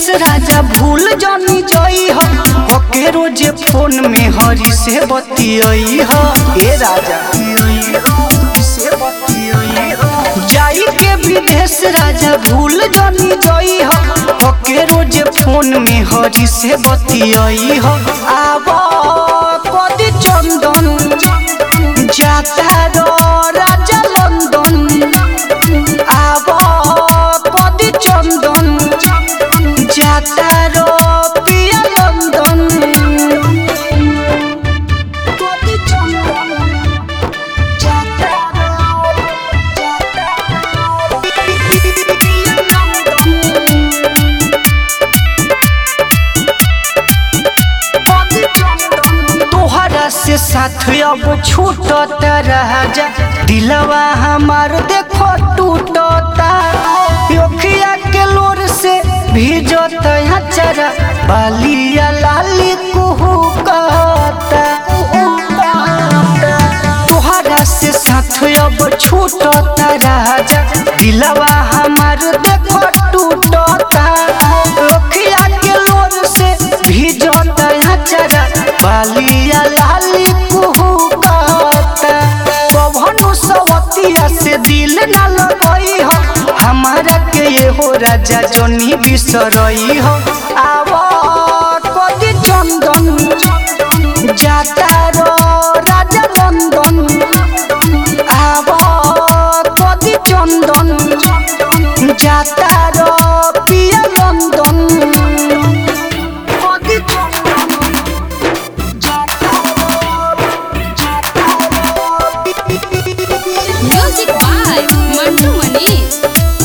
राजा भूल जानी जई हो ओके रोजे फोन में हरी से बतियई हो ए राजा से बतियई हो जाई के विदेश राजा भूल जानी जई हो ओके रोजे फोन में हरी से बतियई हो आब कदी चंदन जाता रो राजा लंदन आब कदी चंदन जाता रो पिया लंदन कदी चंदन जाता रो तोहरा से साथ अब छूटत राजा दिलवा हमार देखो टूटता योखिया के लोर से भीजत चरा बालिया लाली कुहू कहता तोहरा से साथ अब छूटत राजा दिलवा हमार देखो टूटता योखिया के लोर से भीजत चरा बालिया लाली कुहू कहता कभनु सवतिया से दिल न लगई हो हमारा के ये हो राजा जोनी बिसरई हो आव कदी चंदन जाता रो राजा लंदन आव कदी चंदन जाता रो पिया लंदन कदी चंदन music by Mantu Manish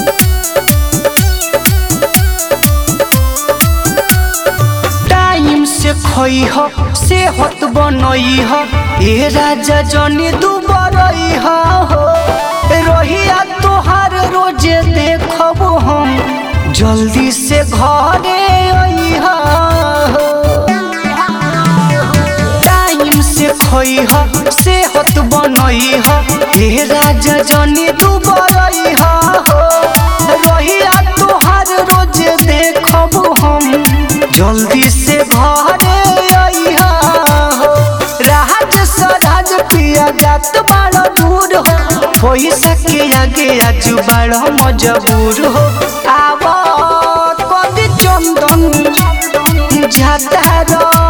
time से खोई हो से होत बनई हो ए राजा जनी दुबरई हो रहिया तोहार रोजे देखब हम जल्दी से घरे आई हो टाइम से खोई हो से होत बनई हो ए राजा जनी दुबरई हो रहिया तोहार रोजे देखब हम जल्दी से घरे अइहा हो राज सराज पिया जात बड़ दूर हो पैसा के आगे आज बड़ मजबूर हो आव कदी चंदन जाता रो